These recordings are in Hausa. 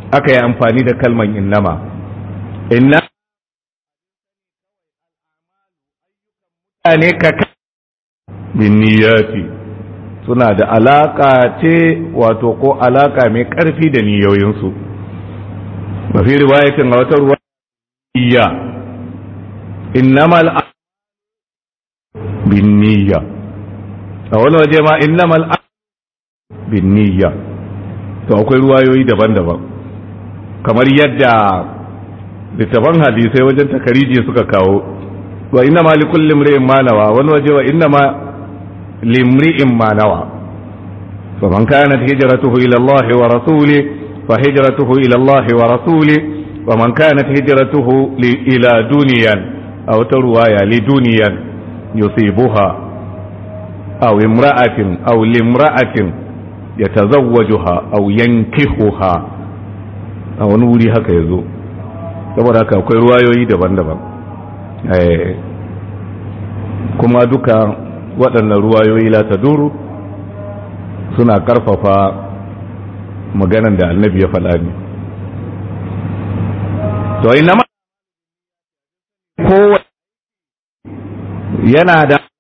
aka yi amfani da kalman innama inna ne ka bin niyyati suna da alaka ce wato ko alaka mai karfi da niyoyinsu mafi riwayatin a wata ruwa niyya innamal bin niyya a wani waje ma innamal bin niyya to akwai ruwayoyi daban-daban kamar yadda littafan hadisai wajen takariji suka kawo wa inna ma likulli imri'in ma nawa wani waje wa inna ma limri'in ma nawa faman kanat hijratuhu ila Allah wa rasuli fa hijratuhu ila Allah wa rasuli wa man kanat hijratuhu ila duniyan aw tarwaya li duniyan yusibuha aw imra'atin aw limra'atin yatazawwajuha aw yankihuha a wani wuri haka yazo saboda haka akwai ruwayoyi daban-daban kuma duka waɗannan ruwayoyi la duru suna ƙarfafa maganan da annabi ya faɗa ne to ina ma kowa yana da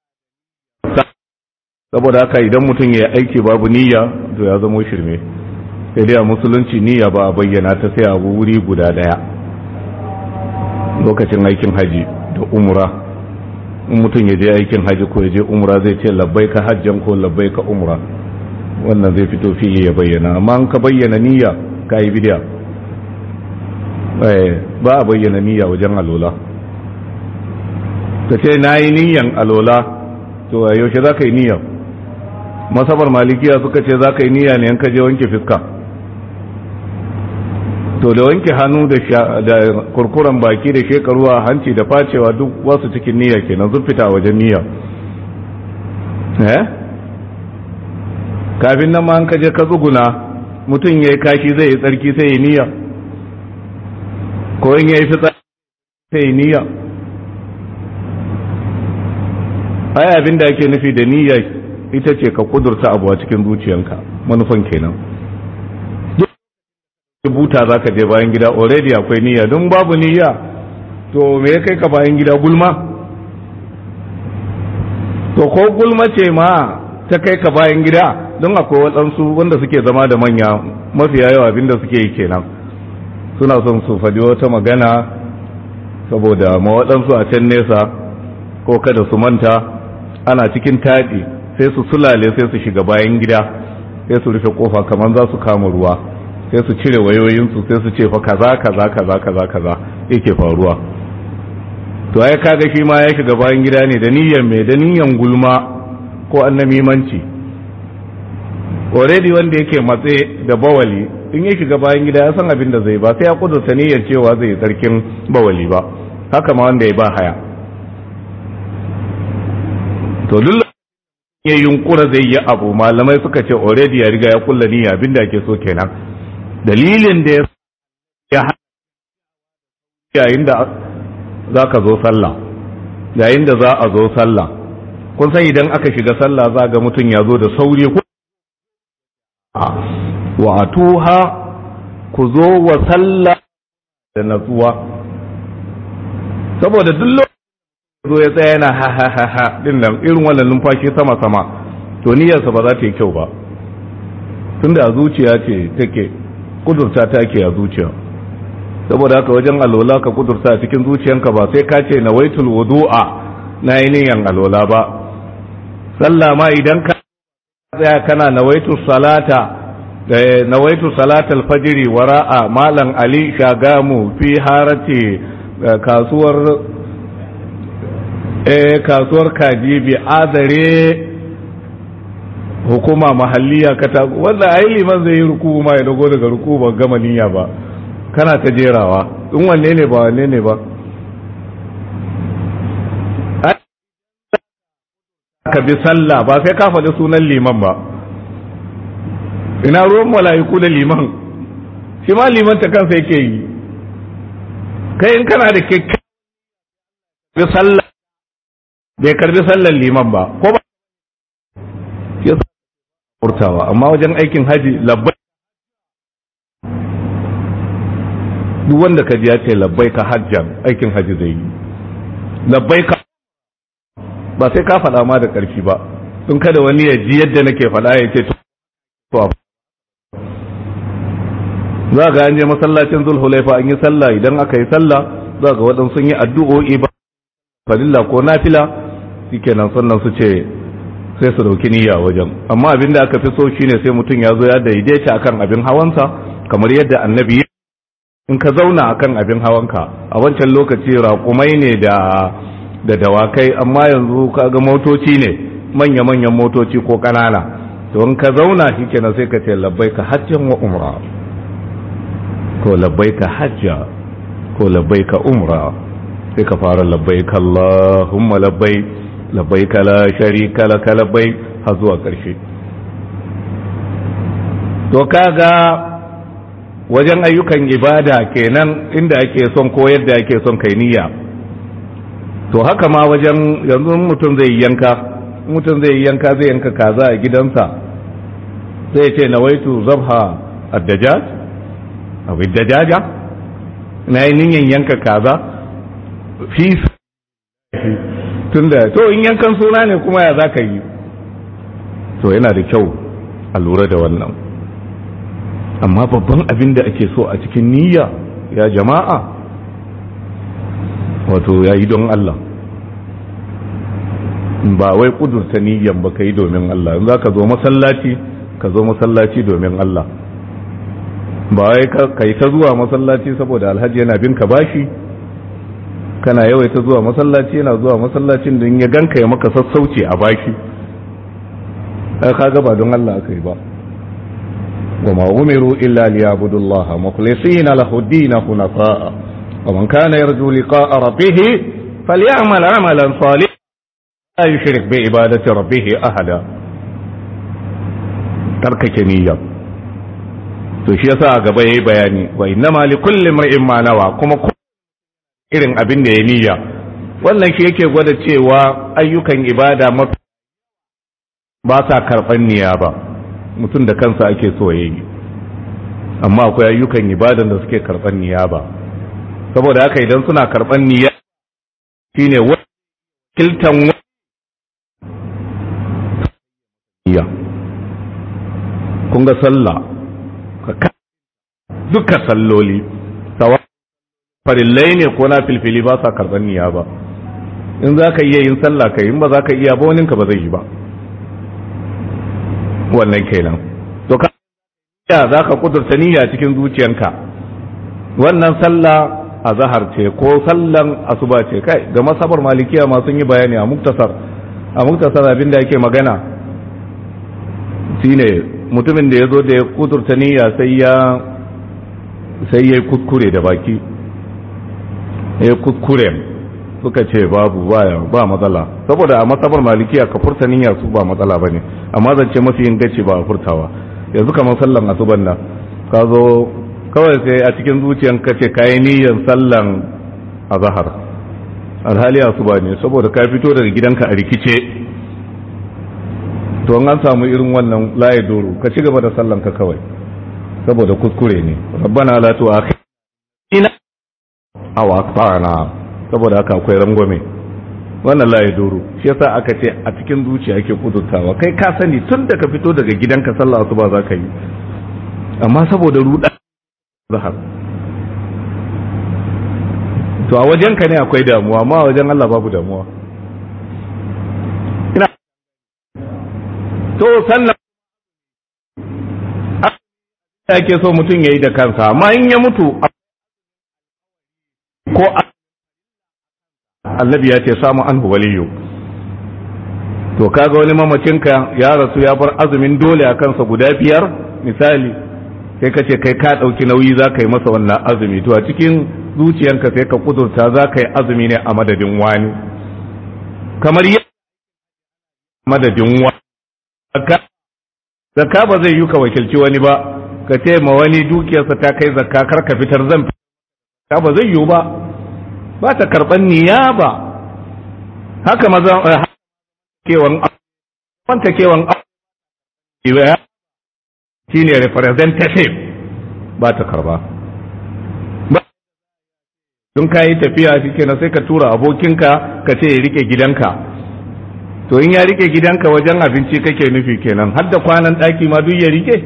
saboda haka idan mutum ya aiki babu niyya to ya zama shirme sai dai a musulunci niyya ba a bayyana ta sai abu wuri guda ɗaya lokacin aikin haji da umra in mutum ya je aikin haji ko ya je umra zai ce labbai ka hajjan ko labbai ka umra wannan zai fito fili ya bayyana amma an ka bayyana niyya ka yi bidiya ba a bayyana niyya wajen alola ka ce na yi niyyan alola to a yaushe za ka yi niyya masabar malikiya suka ce za ka yi niyya ne yanka je wanke fiska to da wanke hannu da kurkuren baki da shekaruwa hanci da facewa duk wasu cikin niyya kenan sun fita wajen niyya eh kafin nan ma an kaje ka tsuguna mutum ya yi kashi zai yi tsarki sai yi niyya ko in ya yi fitsari sai yi niyya ai abin da ake nufi da niyya ita ce ka kudurta abu a cikin zuciyanka manufan kenan buta za ka je bayan gida already akwai niyya don babu niyya to me ya kai ka bayan gida gulma to ko gulma ce ma ta kai ka bayan gida don akwai waɗansu wanda suke zama da manya mafiya yawa abinda suke yi kenan suna son su faɗi wata magana saboda ma waɗansu a can nesa ko kada su manta ana cikin taɗi sai su sulale sai su shiga bayan gida sai su rufe kofa kamar za su kama ruwa sai su cire wayoyinsu sai su ce fa kaza kaza kaza kaza kaza yake faruwa to ai kaga shi ma ya shiga bayan gida ne da niyyar mai da niyyar gulma ko annamimanci already wanda yake matse da bawali in ya shiga bayan gida ya san abin da zai ba sai ya kudurta niyyar cewa zai yi tsarkin bawali ba haka ma wanda ya ba haya to duk ya yunkura zai yi abu malamai suka ce already ya riga ya kulla niyya abin da ake so kenan dalilin da ya yayin da za ka zo sallah yayin da za a zo sallah kun san idan aka shiga sallah za ga mutum ya zo da sauri ku wa atuha ku zo wa sallah da natsuwa saboda duk lokacin zo ya tsaya yana ha ha ha ha din nan irin wannan numfashi sama sama to niyyarsa ba za ta yi kyau ba tunda a zuciya ce take kudurta ta ke a zuciya saboda haka wajen alola ka kudurta cikin zuciyanka ba sai ka ce nawaitul wudu'a na yi niyan alola ba sallah ma idan ka tsaya kana nawaitul salata nawaitul salatal fajiri wara'a malam ali shagamu fi harati kasuwar eh kasuwar kaji bi azare hukuma mahalliya ka ta wanda ai liman zai yi ruku ma ya dago daga ruku ba gama niyya ba kana ta jerawa in wanne ne ba wanne ne ba ka bi sallah ba sai ka faɗi sunan liman ba ina ruwan mala'iku da liman shi ma liman ta kansa yake yi kai in kana da kyakkyawan sallah bai karbi sallar liman ba ko ba furtawa amma wajen aikin haji labbai duk wanda ka ji ya ce labbaika hajjan aikin haji zai yi labbaika ba sai ka faɗa ma da ƙarfi ba tun kada wani ya ji yadda nake faɗa ya ce to za ga an je masallacin zulhulaifa an yi sallah idan aka yi sallah za ga waɗansu sun yi addu'o'i ba farilla ko nafila shikenan sannan su ce sai su dauki niyya wajen amma abin da aka fi so shine sai mutum ya zo ya daidaita akan abin hawansa kamar yadda annabi in ka zauna akan abin hawanka a wancan lokaci raƙumai ne da da dawakai amma yanzu kaga motoci ne manya-manyan motoci ko ƙanana to in ka zauna shikenan sai ka ce labbaika hajjan wa umra ko labbaika hajja ko labbaika umra sai ka fara labbaika Allahumma labbaik labbaika la sharika laka labbaik har zuwa ƙarshe to kaga wajen ayyukan ibada kenan inda ake son ko yadda ake son kai niyya to haka ma wajen yanzu mutum zai yanka mutum zai yanka zai yanka kaza a gidansa zai ce nawaitu zabha addajaj abin dajaja na yi niyan yanka kaza fi tunda to in yankan suna ne kuma ya za ka yi to yana da kyau a lura da wannan amma babban abin da ake so a cikin niyya ya jama'a wato ya yi don Allah ba wai kudurta niyyan ba ka yi domin Allah in za ka zo masallaci ka zo masallaci domin Allah ba wai ka yi ta zuwa masallaci saboda alhaji yana bin ka bashi kana yawaita zuwa masallaci yana zuwa masallacin don ya ganka ya maka sassauci a bashi kaga ba don Allah aka yi ba wa ma umiru illa liyabudu Allah mukhlisina lahu ad-din hunafa wa man kana yarju liqa'a rabbih falyamal 'amalan salihan la yushrik bi ibadati rabbih ahada tarkake niyya to shi yasa a gaba yayi bayani wa innama likulli imrin ma nawa kuma irin abin da ya niyya wannan shi yake gwada cewa ayyukan ibada mafi ba sa karɓar niyya ba mutum da kansa ake so ya yi amma akwai ayyukan ibadan da suke karɓar niyya ba saboda haka idan suna karɓar niyya shine wakiltan niyya kun ga sallah duka salloli sawa farillai ne ko na filfili ba sa karɓar niyya ba in za ka iya yin sallah ka in ba za ka iya ba waninka ba zai yi ba wannan kenan to ka ya za ka kudurta niyya cikin zuciyanka wannan sallah a zahar ce ko sallan asuba ce kai ga masabar malikiya ma sun yi bayani a muktasar a muktasar abin da yake magana shine mutumin da ya zo da ya kudurta niyya sai ya sai ya kuskure da baki ya kuskure suka ce babu baya ba matsala saboda a matsabar malikiya ka furta niyya su ba matsala bane amma zance mafi inganci ba a furtawa yanzu kamar sallan asuban nan ka zo kawai sai a cikin zuciyan ka ce kayi niyyar sallan azhar alhali asuba ne saboda ka fito daga gidanka a rikice to an samu irin wannan laye doro ka ci gaba da sallan ka kawai saboda kuskure ne rabbana la tu'akhidna aw akbarana saboda haka akwai rangwame wannan laye doro shi yasa aka ce a cikin zuciya ake kudurtawa kai ka sani tun da ka fito daga gidanka sallah asuba za ka yi amma saboda ruda zahar to a wajenka ne akwai damuwa amma a wajen Allah babu damuwa ina to sannan ake so mutum ya yi da kansa amma in ya mutu ko annabi ya ce samu an waliyu to kaga wani mamacinka ya rasu ya bar azumin dole a kansa guda biyar misali sai ka ce kai ka ɗauki nauyi za ka yi masa wannan azumi to a cikin zuciyanka sai ka kudurta za ka yi azumi ne a madadin wani kamar yi madadin wani zakka ba zai yi ka wakilci wani ba ka ce ma wani dukiyarsa ta kai zakka kar ka fitar zan fitar ba zai yiwu ba ba ta karɓar niyaba haka maza kewan wanta kewan shi ne representative ba ta karba don ka yi tafiya shikenan sai ka tura abokinka ka ce ya rike gidanka to in ya rike gidanka wajen abinci kake nufi kenan har da kwanan ɗaki ma duk ya rike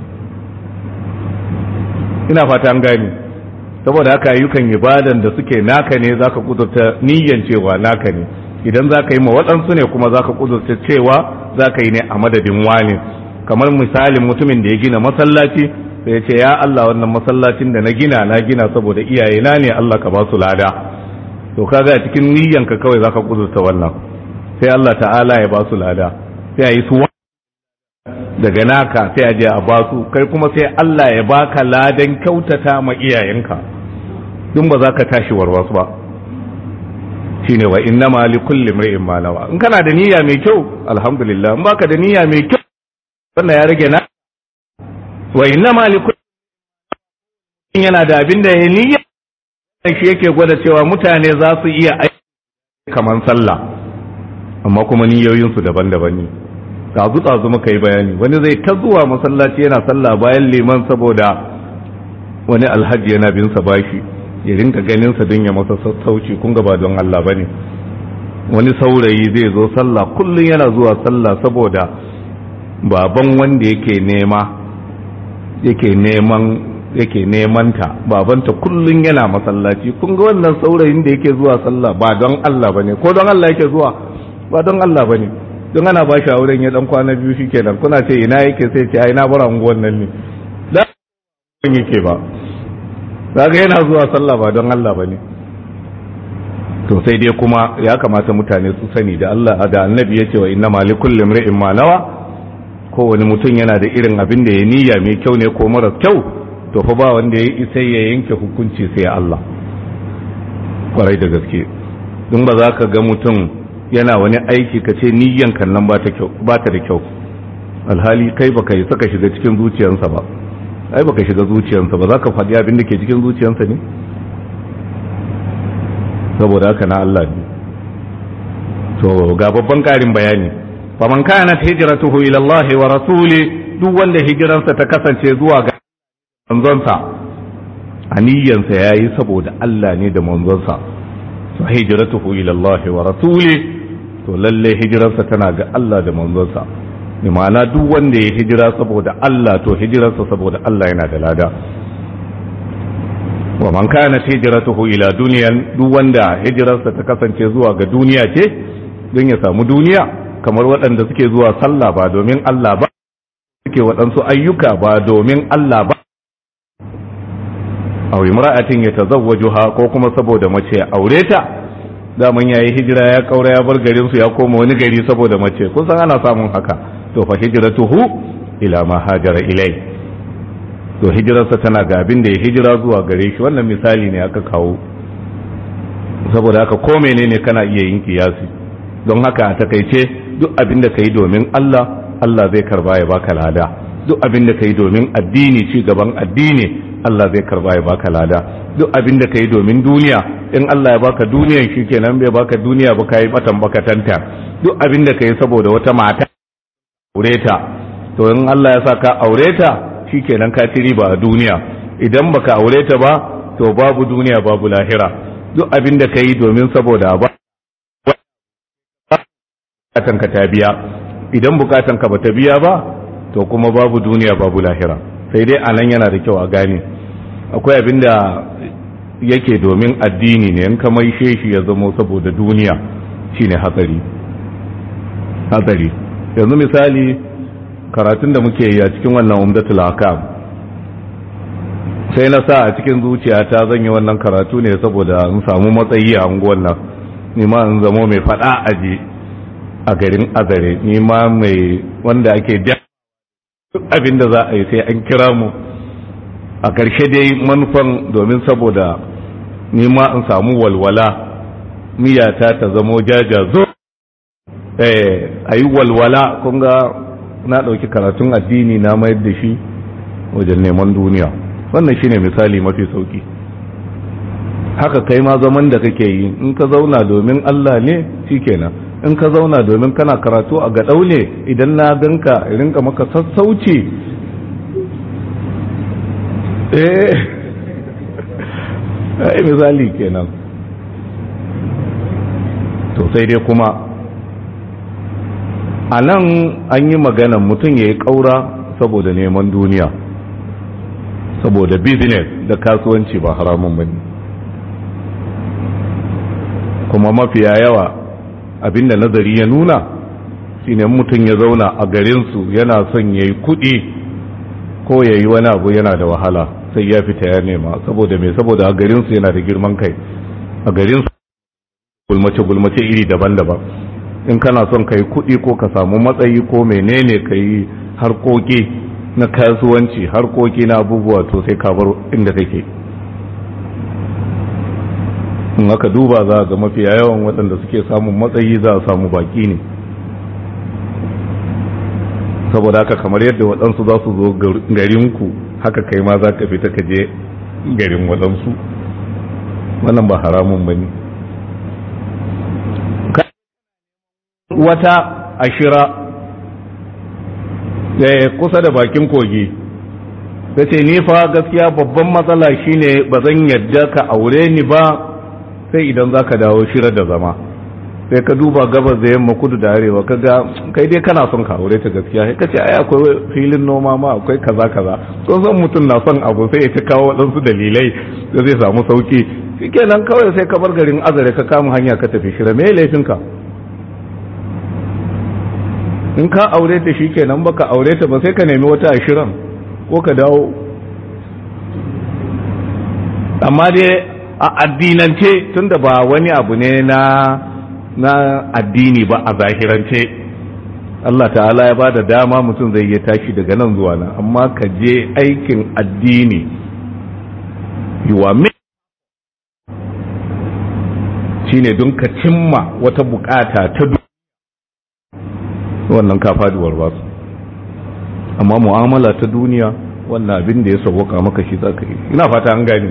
ina fata an gani saboda haka ayyukan ibadan da suke naka ne zaka kudurta niyyan cewa naka ne idan zaka yi ma waɗansu ne kuma zaka kudurta cewa zaka yi ne a madadin wani kamar misalin mutumin da ya gina masallaci sai ya ce ya Allah wannan masallacin da na gina na gina saboda iyayena ne Allah ka ba su lada to kaga a cikin niyyanka kawai zaka kudurta wannan sai Allah ta'ala ya ba su lada sai a yi su daga naka sai a je a ba su kai kuma sai Allah ya baka ladan kyautata ma iyayenka dun ba za ka tashi warwasu ba shine wa innama li kulli imrin ma nawa in kana da niyya mai kyau alhamdulillah in baka da niyya mai kyau wannan ya rage na wa innama li kulli yana da abin da ya niyya shi yake gwada cewa mutane za su iya aiki kaman sallah amma kuma niyoyinsu daban-daban ne tazu tazu muka yi bayani wani zai ta zuwa masallaci yana sallah bayan liman saboda wani alhaji yana bin sa bashi ya rinka ganin sa don ya masa sassauci kun ga ba don Allah bane wani saurayi zai zo sallah kullun yana zuwa sallah saboda baban wanda yake nema yake neman yake neman ta babanta kullun yana masallaci kun ga wannan saurayin da yake zuwa sallah ba don Allah bane ko don Allah yake zuwa ba don Allah bane don ana ba shi auren ya dan kwana biyu shikenan kuna ce ina yake sai ce ai na bar anguwan nan ne da yake ba kaga yana zuwa sallah ba don Allah bane to sai dai kuma ya kamata mutane su sani da Allah da annabi ya ce wa inna ma likulli imri'in ma nawa kowane mutum yana da irin abin da ya niyya mai kyau ne ko mara kyau to fa ba wanda ya isa ya yanke hukunci sai Allah kwarai da gaske don ba za ka ga mutum yana wani aiki ka ce niyyan kan nan ba ta da kyau alhali kai baka yi saka shiga cikin zuciyarsa ba ai baka shiga zuciyarsa ba za ka faɗi abin da ke cikin zuciyarsa ne saboda haka na Allah ne to ga babban ƙarin bayani faman kanat hijratuhu ila Allah wa rasuli duk wanda hijirarsa ta kasance zuwa ga manzonsa aniyansa yayi saboda Allah ne da manzonsa fa hijratuhu ila Allah wa rasuli to lalle hijirarsa tana ga Allah da manzonsa bi ma'ana duk wanda ya hijira saboda Allah to hijirarsa saboda Allah yana da lada wa man kana hijratuhu ila duniyan duk wanda hijirarsa ta kasance zuwa ga duniya ce don ya samu duniya kamar waɗanda suke zuwa sallah ba domin Allah ba suke waɗansu ayyuka ba domin Allah ba aw imra'atin yatazawwajuha ko kuma saboda mace aure ta daman yayi hijira ya kaura ya bar garin su ya koma wani gari saboda mace kun san ana samun haka to fa hijratuhu ila ma hajara ilai to hijirarsa tana ga abin da ya hijira zuwa gare shi wannan misali ne aka kawo saboda haka ko menene kana iya yin kiyasi don haka a takaice duk abin da kai domin Allah Allah zai karba ya baka lada duk abin da kai domin addini ci gaban addini Allah zai karba ya baka lada duk abin da kai domin duniya in Allah ya baka duniyan shikenan bai baka duniya ba kai batan baka tanta duk abin da kai saboda wata mata aure ta to in Allah ya sa ka aure ta shikenan ka ci riba a duniya idan baka aure ta ba to babu duniya babu lahira duk abin da kai domin saboda ba bukatan ka ta biya idan bukatan ka bata biya ba to kuma babu duniya babu lahira sai dai anan yana da kyau a gane akwai abin da yake domin addini ne in ka mai shi ya zamo saboda duniya shine hatsari hatsari yanzu misali karatun da muke yi a cikin wannan umdatul akam sai na sa a cikin zuciyata zan yi wannan karatu ne saboda in samu matsayi a unguwan nan ni ma in zamo mai fada aji a garin azare ni ma mai wanda ake da abin da za a yi sai an kira mu a ƙarshe dai manufan domin saboda nima in samu walwala miyata ta zamo jajazo a yi walwala kun ga na ɗauki karatun addini na mayar da shi wajen neman duniya wannan shine misali mafi sauki haka kai ma zaman da kake yi in ka zauna domin Allah ne shikenan in ka zauna domin kana karatu a gaɗau ne idan na ganka rinka maka sassauci ai misali kenan to sai dai kuma a nan an yi maganan mutum ya yi ƙaura saboda neman duniya saboda business da kasuwanci ba haramun bane kuma mafiya yawa abinda nazari ya nuna shine mutum ya zauna a garinsu yana son ya yi kuɗi ko ya yi wani abu yana da wahala sai ya fita ya nema saboda mai saboda a garinsu yana da girman kai a garinsu gulmace-gulmace iri daban-daban in kana son ka yi kuɗi ko ka samu matsayi ko menene ka yi harkoki na kasuwanci harkoki na abubuwa to sai ka bar inda kake in aka duba za ga mafiya yawan waɗanda suke samun matsayi za a samu baki ne saboda haka kamar yadda waɗansu za su zo garinku haka kai ma za ka fita ka je garin waɗansu wannan ba haramun ba ne wata ashira kusa da bakin kogi ta ce ni fa gaskiya babban matsala shine ba zan yadda ka aure ni ba sai idan za ka dawo shirar da zama sai ka duba gabas da yamma kudu da arewa ka ga kai dai kana son ka aure ta gaskiya sai ka ce ai akwai filin noma ma akwai kaza kaza kun san mutum na son abu sai ya ta kawo waɗansu dalilai da zai samu sauki shikenan kawai sai ka bar garin azare ka kama hanya ka tafi shira me laifinka in ka aure ta shikenan baka aure ta ba sai ka nemi wata ashirin ko ka dawo amma dai a addinance tunda ba wani abu ne na na addini ba a zahirance Allah ta'ala ya ba da dama mutum zai iya tashi daga nan zuwa nan amma ka je aikin addini yiwa shine don ka cimma wata bukata ta wannan ka faduwar ba su amma mu'amala ta duniya wannan abin da ya sauwaka maka shi za ka yi ina fata an gani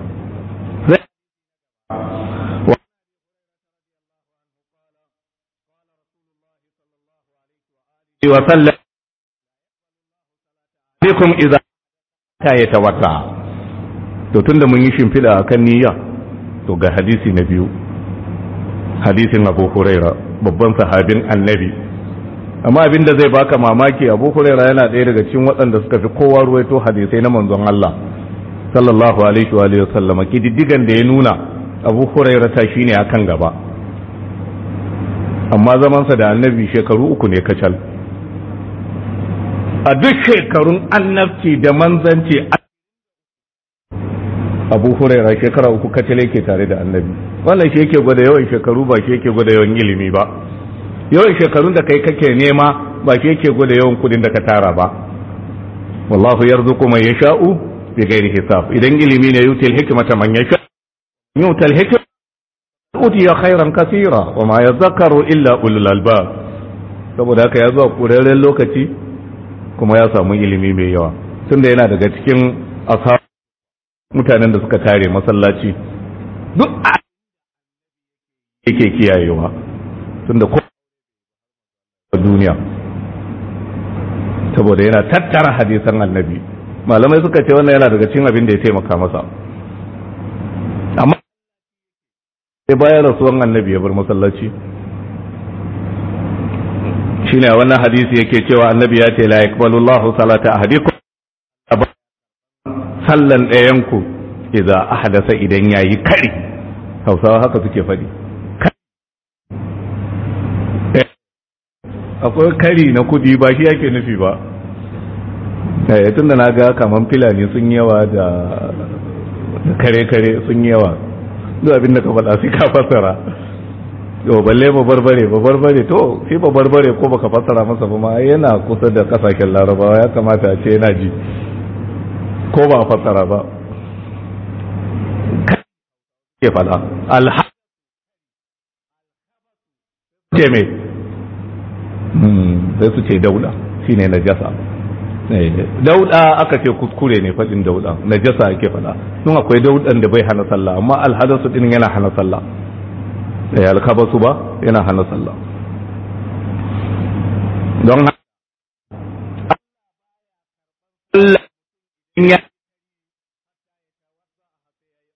وسلم بكم إذا ta ya tawata to tunda mun yi shimfiɗa a kan niyya to ga hadisi na biyu hadisin abu huraira babban sahabin annabi amma abin da zai baka mamaki abu huraira yana ɗaya daga cikin waɗanda suka fi kowa ruwaito hadisai na manzon Allah sallallahu alaihi wa alihi wasallama kididdigan da ya nuna abu huraira ta shine akan gaba amma zamansa da annabi shekaru uku ne kacal a duk shekarun annabci da manzanci abu huraira shekara uku kacal yake tare da annabi wannan shi yake gwada yawan shekaru ba shi yake gwada yawan ilimi ba yawan shekarun da kai kake nema ba shi yake gwada yawan kudin da ka tara ba wallahu yarzuqu man yasha'u bi ghairi hisab idan ilimi ne yutil hikmata man yasha yutil hikmata utiya khairan kasira wa ma yadhakkaru illa ulul albab saboda haka ya zuwa kuraren lokaci kuma ya samu ilimi mai yawa tunda yana daga cikin ashab mutanen da suka tare masallaci duk a yake kiyayewa tunda ko duniya saboda yana tattara hadisan annabi malamai suka ce wannan yana daga cikin abin da ya taimaka masa amma sai bayan rasuwan annabi ya bar masallaci shine a wannan hadisi yake cewa annabi ya ce la yaqbalu Allahu salata ahadikum sallan ɗayanku idza ahdasa idan yayi kari Hausawa haka suke faɗi akwai kari na kudi ba shi yake nufi ba eh tunda na ga kaman filani sun yawa da kare-kare sun yawa duk abin da ka faɗa sai ka fassara to balle ba barbare ba barbare to shi ba barbare ko baka fassara masa ba ma yana kusa da kasashen larabawa ya kamata a ce yana ji ko ba fassara ba ke fada alha ce me sai su ce dauda shine najasa dauda aka ce kuskure ne faɗin dauda najasa ake fada sun akwai daudan da bai hana sallah amma alhadasu din yana hana sallah da ya alkabasu ba yana hana sallah don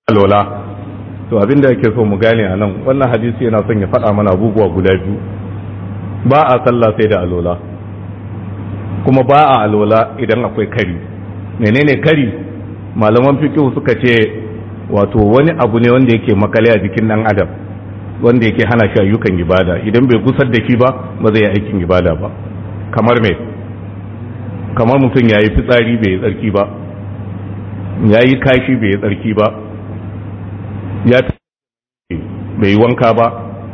alola to abinda yake so mu gane a nan wannan hadisi yana son ya faɗa mana abubuwa guda biyu ba a sallah sai da alola kuma ba a alola idan akwai kari menene kari malaman fiqh suka ce wato wani abu ne wanda yake makale a jikin dan adam wanda yake hana shi ayyukan ibada idan bai gusar da shi ba ba zai yi aikin ibada ba kamar me kamar mutum ya yi fitsari bai yi tsarki ba ya yi kashi bai yi tsarki ba ya bai yi wanka ba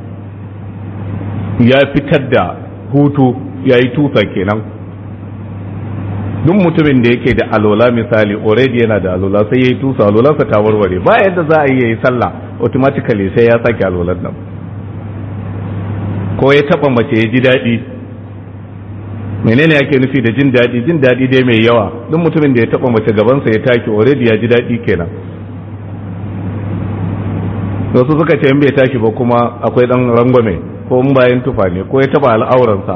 ya fitar da hutu ya yi tusa kenan duk mutumin da yake da alola misali already yana da alola sai ya yi tusa alolansa ta warware ba yadda za a yi ya yi sallah automatically sai ya sake alolan nan ko ya taba mace ya ji daɗi menene yake nufi da jin daɗi jin daɗi dai mai yawa duk mutumin da ya taba mace gabansa ya take already ya ji daɗi kenan wasu suka ce in bai tashi ba kuma akwai dan rangwame ko in bayan tufa ne ko ya taba al'auransa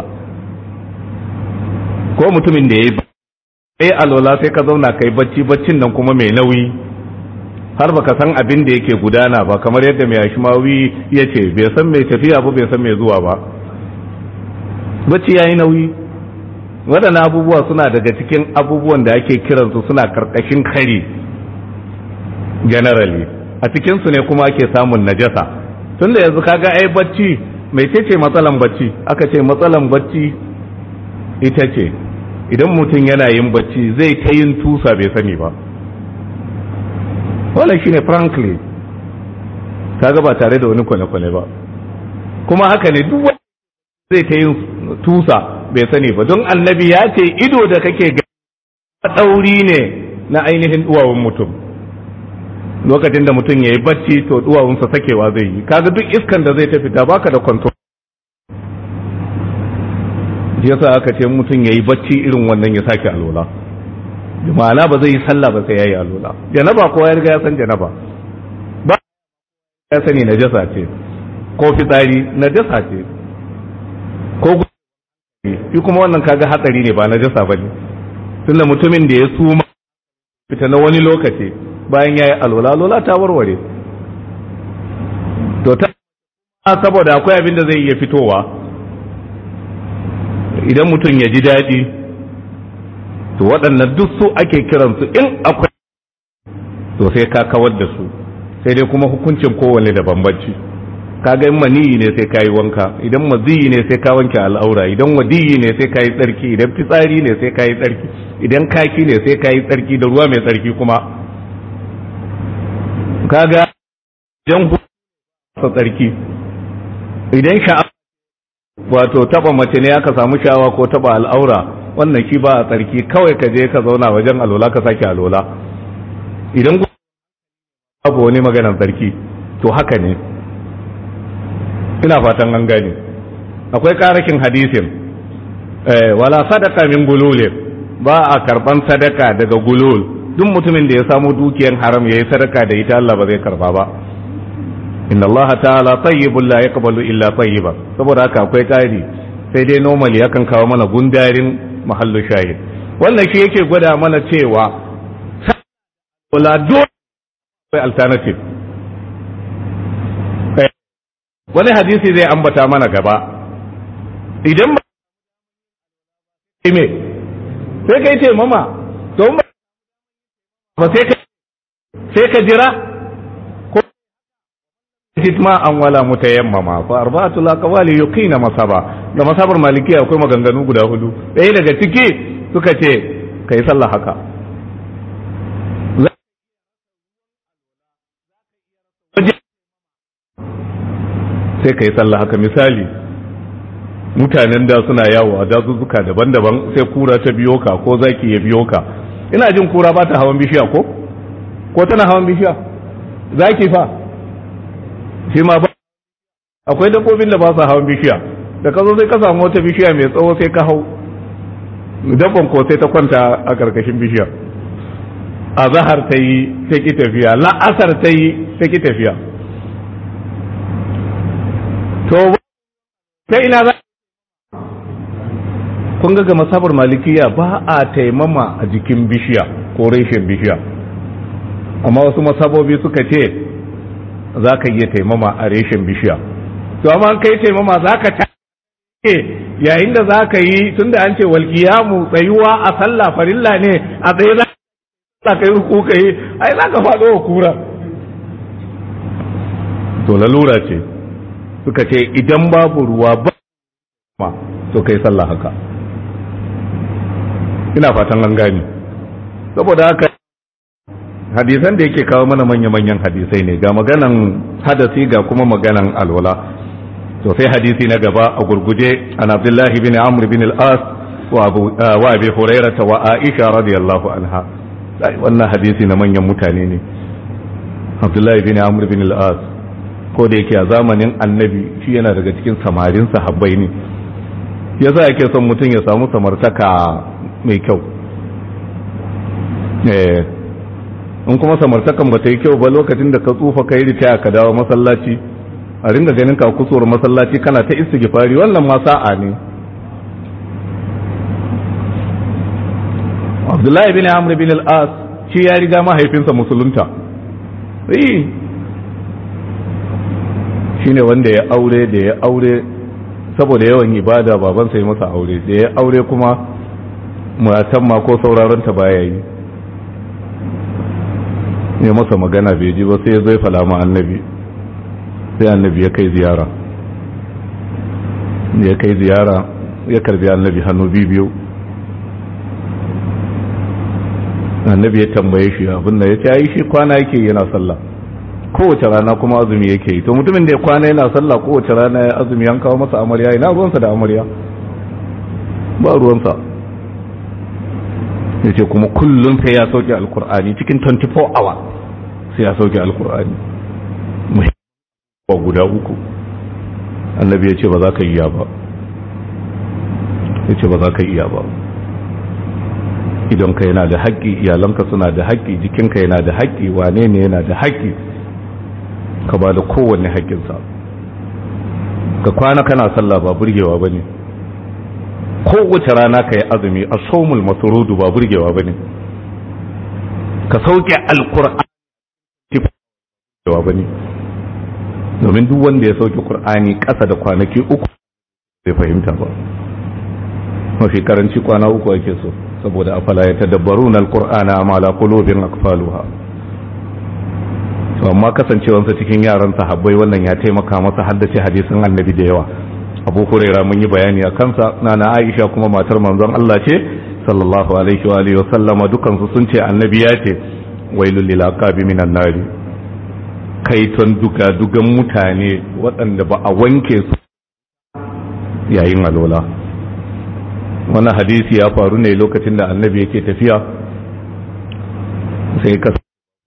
ko mutumin da ya yi sai alola sai ka zauna kai bacci baccin nan kuma mai nauyi har baka san abin da yake gudana ba kamar yadda mai ashmawi ya ce bai san mai tafiya ba bai san mai zuwa ba bacci ya yi nauyi waɗannan abubuwa suna daga cikin abubuwan da ake kiransu suna karkashin kari generally a cikinsu ne kuma ake samun najasa tun da yanzu kaga ai bacci mai ce matsalan bacci aka ce matsalan bacci ita ce idan mutum yana yin bacci zai ta yin tusa bai sani ba wannan shine frankly kaga ba tare da wani kwane-kwane ba kuma haka ne duk wanda zai ta yin tusa bai sani ba don annabi ya ce ido da kake ga ɗauri ne na ainihin duwawun mutum lokacin da mutum ya yi bacci to duwawunsa sakewa zai yi kaga duk iskan da zai ta fita baka da control yasa aka ce mutum ya yi bacci irin wannan ya sake alola ma'ana ba zai yi sallah ba sai ya yi alola janaba kowa ya riga ya san janaba ba ya sani najasa ce ko fitsari najasa ce ko shi kuma wannan kaga hatsari ne ba najasa ba ne tunda mutumin da ya suma fita na wani lokaci bayan ya yi alola alola ta warware to ta saboda akwai abin da zai iya fitowa idan mutum ya ji daɗi to waɗannan duk su ake kiransu in akwai to sai ka kawar da su sai dai kuma hukuncin kowane da bambanci kaga in maniyi ne sai ka yi wanka idan maziyi ne sai ka wanke al'aura idan wadiyi ne sai ka yi tsarki idan fitsari ne sai ka yi tsarki idan kaki ne sai ka yi tsarki da ruwa mai tsarki kuma kaga idan sa tsarki idan sha'a wato taba mace ne aka samu sha'awa ko taba al'aura wannan shi ba a tsarki kawai ka je ka zauna wajen alola ka sake alola idan babu wani maganar tsarki to haka ne ina fatan an gane akwai karakin hadisin wala sadaka min gululin ba a karban sadaka daga gulul duk mutumin da ya samu dukiyan haram yayi sadaka da ita Allah ba zai karba ba inna Allah ta'ala tayyibun la yaqbalu illa tayyiba saboda haka akwai kari sai dai normally yakan kawo mana gundarin mahallu shahid wannan shi yake gwada mana cewa wala dole alternative wani hadisi zai ambata mana gaba idan ba me sai kai ce mama to ba sai ka sai ka jira ko hitma an wala mutayammama fa arba'atu laqawali yuqina masaba da masabar malikiya akwai maganganu guda hudu ɗaya daga ciki suka ce kai sallah haka sai ka yi sallah haka misali mutanen da suna yawo a dazuzzuka daban-daban sai kura ta biyo ka ko zaki ya biyo ka ina jin kura ba ta hawan bishiya ko ko tana hawan bishiya zaki fa shi ma ba akwai dabbobin da ba su hawan bishiya da ka zo sai ka samu wata bishiya mai tsawo sai ka hau dabban ko sai ta kwanta a karkashin bishiya a zahar ta yi ta ki tafiya la'asar ta yi ta ki tafiya to ta ina za kun ga ga masabar malikiya ba a taimama a jikin bishiya ko reshen bishiya amma wasu masabobi suka ce za ka iya taimama a reshen bishiya to amma kai taimama za ka ta yayin da za ka yi tun da an ce walƙiyamu tsayuwa a sallah farilla ne a tsaye za ka yi ku ka yi ai za ka faɗo wa kura to lalura ce suka ce idan babu ruwa ba ma to kai sallah haka ina fatan an gani saboda haka hadisan da yake kawo mana manya-manyan hadisai ne ga maganan hadasi ga kuma maganan alwala to sai hadisi na gaba a gurguje an abdullahi bin amr bin al-as wa abu wa abi hurairah wa aisha radiyallahu anha wannan hadisi na manyan mutane ne abdullahi bin amr bin al-as ko da yake a zamanin annabi shi yana daga cikin samarin sahabbai ne yasa yake son mutum ya samu samartaka mai kyau eh in kuma samartakan ba ta yi kyau ba lokacin da ka tsufa ka yi ritaya ka dawo masallaci a ringa ganin ka kusuwar masallaci kana ta istighfari wannan ma sa'a ne Abdullahi bin Amr bin al-As shi ya riga mahaifinsa musulunta eh shine wanda ya aure da ya aure saboda yawan ibada babansa ya masa aure da ya aure kuma matan ma ko sauraron ta baya yi ne masa magana bai ji ba sai ya zai falama annabi sai annabi ya kai ziyara ya kai ziyara ya karbi annabi hannu biyu annabi ya tambaye shi abin da ya ce yi shi kwana yake yana sallah kowace rana kuma azumi yake yi to mutumin da ya kwana yana sallah kowace rana ya azumi an kawo masa amarya ina ruwansa da amarya ba ruwansa ya ce kuma kullum sai ya sauke alkur'ani cikin 24 hour sai ya sauke alkur'ani muhimmanci guda uku annabi ya ce ba za ka iya ba ya ce ba za ka iya ba idonka yana da haƙƙi iyalanka suna da haƙƙi jikinka yana da haƙƙi wane ne yana da haƙƙi ka ba da kowanne haƙƙinsa ka kwana kana sallah ba burgewa ba ne kowace rana ka yi azumi a somul masurudu ba burgewa ba ne ka sauke alkur'ani ba ne domin duk wanda ya sauke kur'ani ƙasa da kwanaki uku zai fahimta ba mafi karanci kwana uku ake so saboda afala ya tadabbaru na alkur'ana amma la qulubin akfaluha to amma kasancewansa cikin yaran sahabbai wannan ya taimaka masa haddace hadisin annabi da yawa abu huraira mun yi bayani a kansa nana aisha kuma matar manzon Allah ce sallallahu alaihi wa alihi wasallama dukan su sun ce annabi ya ce wailul lil aqabi minan nari kaiton duga dugan mutane waɗanda ba a wanke su yayin alola wannan hadisi ya faru ne lokacin da annabi yake tafiya sai ka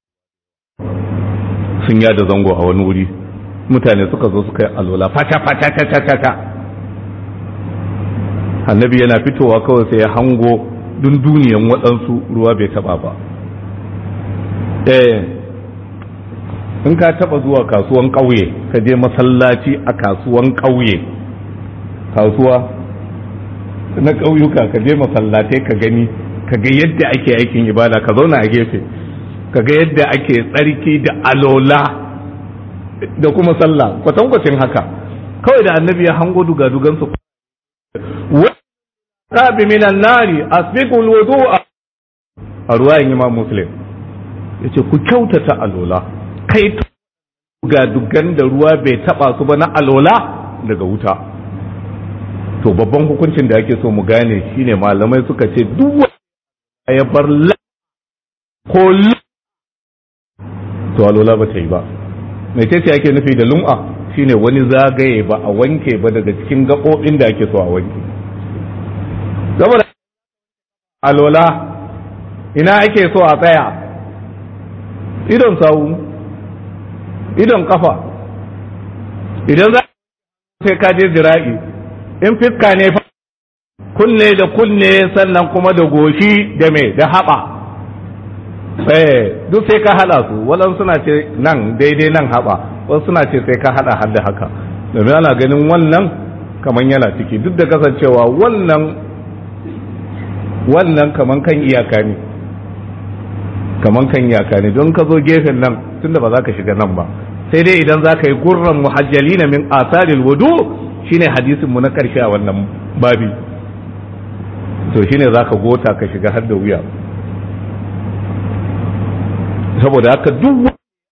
sun yada zango a wani wuri mutane suka zo suka yi alwala fata fata ta ta ta ta annabi yana fitowa kawai sai ya hango dunduniyan waɗansu ruwa bai taba ba eh in ka taba zuwa kasuwan ƙauye ka je masallaci a kasuwan ƙauye kasuwa na ƙauyuka ka je masallatai ka gani ka ga yadda ake aikin ibada ka zauna a gefe ka ga yadda ake tsarki da alola da kuma sallah kwatankwacin haka kawai da annabi ya hango dugadugan su wa bi minan nari asbiqul wudu'a a ruwayan imam muslim yace ku kyautata alola kai dugadugan da ruwa bai taba su ba na alola daga wuta to babban hukuncin da ake so mu gane shine malamai suka ce duk ya bar ko to alola ba ta yi ba mai ce ake nufi da lum'a shine wani zagaye ba a wanke ba daga cikin gaɓoɓin da ake so a wanke saboda alola ina ake so a tsaya idon sawu idon kafa idan za sai ka je zira'i in fiska ne fa kunne da kunne sannan kuma da goshi da me da haɓa eh duk sai ka hada su waɗansu suna ce nan daidai nan haɓa wasu suna ce sai ka hada har da haka domin ana ganin wannan kaman yana ciki duk da kasancewa wannan wannan kaman kan iyaka ne kaman kan yaka ne don ka zo gefen nan tunda ba za ka shiga nan ba sai dai idan za ka yi gurran muhajjalina min asaril wudu shine hadisin mu na karshe a wannan babi to shine za ka gota ka shiga har da wuya saboda haka duk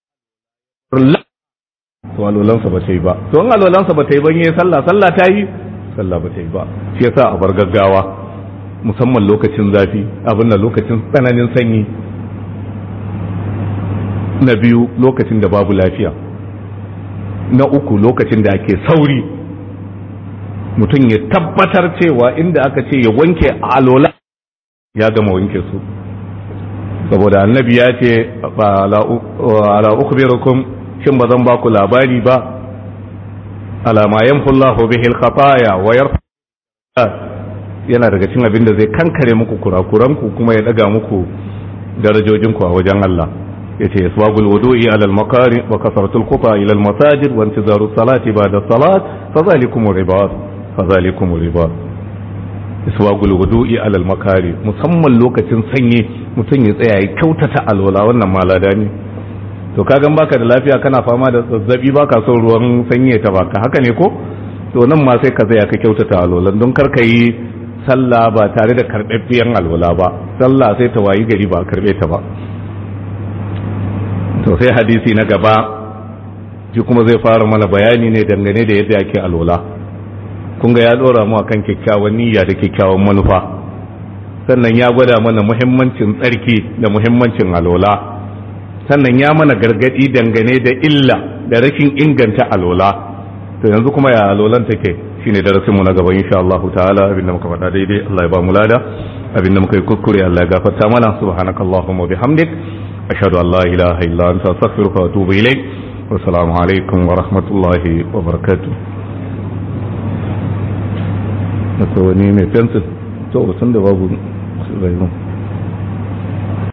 to alolansa ba ta yi ba to in alolansa ba ta yi ban yi sallah sallah ta yi sallah ba ta yi ba shi yasa a bar gaggawa musamman lokacin zafi abin da lokacin tsananin sanyi na biyu lokacin da babu lafiya na uku lokacin da ake sauri mutum ya tabbatar cewa inda aka ce ya wanke alola ya gama wanke su saboda annabi ya ce ala ukhbirukum shin ba zan ba ku labari ba alama yanfullahu bihi al-khataya wa yarfa yana daga cikin abin da zai kankare muku kurakuranku kuma ya daga muku darajojinku a wajen Allah yace isbagul wudu'i ala al-makari wa kasratul quta ila al-masajid wa intizaru salati ba'da salat fa zalikum ribat fa zalikum ribat isbagul wudu'i ala al-makari musamman lokacin sanyi mutum ya tsaya ya kyautata alwala wannan malada ne to kagan baka da lafiya kana fama da zazzabi baka son ruwan sanyi ta baka haka ne ko to nan ma sai ka tsaya ka kyautata alwalan don kar ka yi sallah ba tare da karɓaɓɓiyan alwala ba sallah sai ta wayi gari ba karɓe ta ba to sai hadisi na gaba shi kuma zai fara mana bayani ne dangane da yadda ake alwala kun ga ya ɗora mu akan kyakkyawan niyya da kyakkyawan manufa sannan ya gwada mana muhimmancin tsarki da muhimmancin alwala sannan ya mana gargadi dangane da illa da rashin inganta alwala to yanzu kuma ya alwalan take shine darasinmu na gaba insha Allah ta'ala abinda muka faɗa daidai Allah ya ba mu lada abinda muka yi kuskure Allah ya gafarta mana subhanakallahumma wa bihamdik ashhadu an la ilaha illa anta astaghfiruka wa atubu ilayk wa assalamu alaikum wa rahmatullahi wa barakatuh akwai wani mai fensin to sun da babu